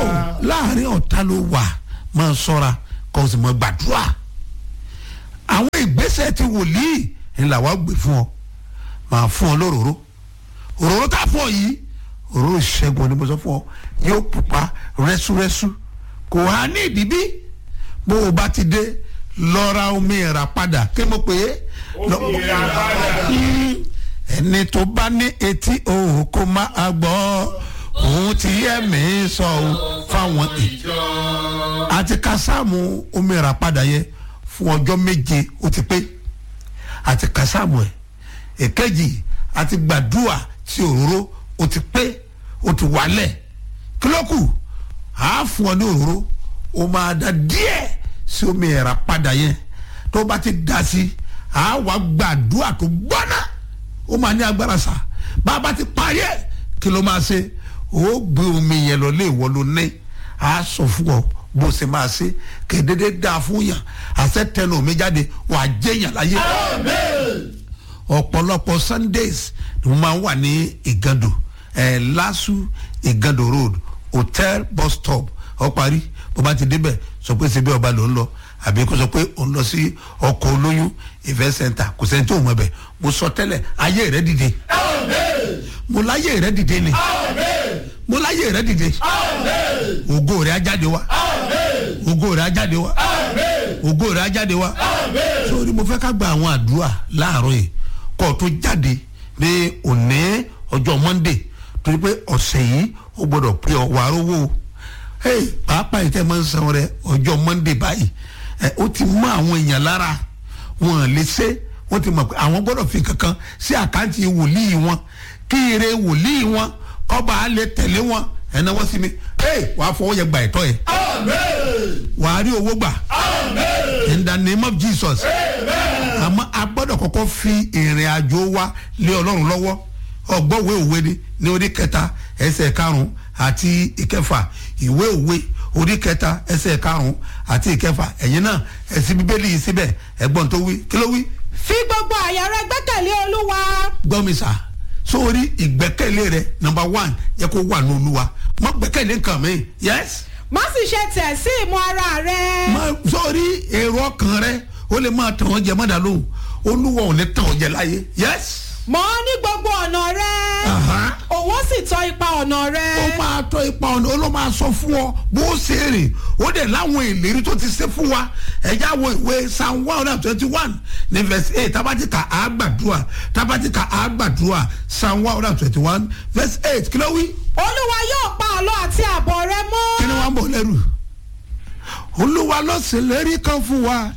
láàrin ọ̀tá ló wà máa ṣọ́ra kó o sì máa gbàdúrà àwọn ìgbésẹ̀ ti wòlíì ni làwa gbé fún ọ máa fún ọ lóróró òróró tá a fún ọ yìí òróró ìṣẹ́gun ni mo sọ fún ọ yóò pupa rẹ́súrẹ́sú kò wá ní ìdíbí bó o bá ti dé lọ ra omi ẹ̀rà padà kí mo pè é. lọ- Omi ẹ̀rà padà. Mm, ẹni tó bá ní etí òun kó máa gbọ́ òun ti yẹ mí sọ ọ́ fáwọn ìjọ àti kásáàmù omi ẹ̀rà padà yẹ fún ọjọ́ méje ó ti pé àti kásáàmù ẹ̀ èkejì àti gbàdúrà tí òróró ó ti pé ó ti wálẹ̀ kílókù á fún ọ ní òróró ó máa da díẹ̀ sí omi ẹ̀rà padà yẹn tó bá ti dá sí á wá gbàdúrà tó gbọ́ná ó máa ní agbára sá bá a bá ti parí ẹ̀ kí ló máa ṣe ó gbé omi yẹn lọ lé ìwọ ló ní á sọ fún ọ bó ṣe máa ṣe kédédé dáa fún yàn àṣẹ tẹnu omi jáde wà á jẹyàn láyé ọ̀pọ̀lọpọ̀ sundays ni mo máa ń wà ní ìgàndò ẹ̀ lásù ìgàndò road hotel bus stop ọ parí bó bá ti débẹ̀ sọ pé ṣebí ọba ló ń lọ àbí kó sọ pé òun lọ sí ọkọ̀ olóyún event center kò sẹ́ni tó mọ̀ bẹ̀ mo sọ tẹ́lẹ̀ ayé rẹ̀ dìde mo láyé rẹ̀ dìde ni mo láyé rẹ̀ dìde ògo rẹ̀ á jáde wá ògo rẹ̀ á jáde wá ògo rẹ̀ á jáde wá sórí mo fẹ́ ká gba àwọn àdúrà láàárọ̀ yìí kó o tó jáde ní òní ọjọ́ monday torí pé ọ̀sẹ̀ yìí ó gbọ́dọ̀ pé ọ wàá rówó o hey, pàápàá yìí tẹ́ máa ń san rẹ ọjọ́ monday báyìí ẹ ó ti mọ àwọn èèyàn lára wọn lè ṣe wọ́n ti mọ̀ pé àwọn gbọ́dọ̀ fi kankan sí àkáǹtì wòlíì wọn kí ire wòlíì wọn kọ́ba á lè tẹ̀lé wọn ẹ̀ náà wọ́n sì mi hey, wàá fọwọ́ yẹ gbà ẹ̀tọ́ yẹ wàá rí owó gbà in the name of jesus àmọ́ a gbọ́dọ̀ kọ́kọ́ fi ìrìn àjò wa lé ọlọ́run lọ́wọ́ ọgbọ́wé òwe ni ní orí kẹta ẹsẹ̀ karùn-ún àti ìkẹfà ìwé òwe orí kẹta ẹsẹ̀ karùn-ún àti ìkẹfà ẹ̀yin náà ẹ̀sìn bíbélì yìí síbẹ̀ ẹ̀gbọ́n tó wí kí ló wí fi gbogbo àyà rẹ gbẹ́kẹ̀lé olúwa gbọ́ mi sà sórí ìgbẹ́kẹ̀lé rẹ number one yẹ kó wà ní olúwa mọ gbẹ́kẹ̀lé nǹkan mi yes má sì ṣe tẹ̀ sí ìmọ̀ ara rẹ ma sórí èrò ọkàn rẹ ó lè máa tàn ọ́ jẹ mọ́dà lóhùn olúwa ò ní tàn ọ́ jẹ láyé yes mọ̀ ọ́ ní gbogbo ọ̀nà rẹ Aha. òun sì tọ́ ipa ọ̀nà rẹ ó máa tọ́ ipa ọ̀nà ó ló máa sọ fún ọ bó ṣe rìn ó dẹ̀ láwọn ìlérí tó ti ṣe fún wa ẹ̀já wo ìwé psalm one hundred twenty one ní verse eight tabatika àgbàdua tabatika àgbàdua psalm one hundred twenty one verse eight kí ló wí olúwa yóò pa àlọ́ àti àbọ̀ rẹ mọ́ kí ni wọ́n ń bọ̀ lẹ́rù olúwa ló ṣèlérí kan fún wa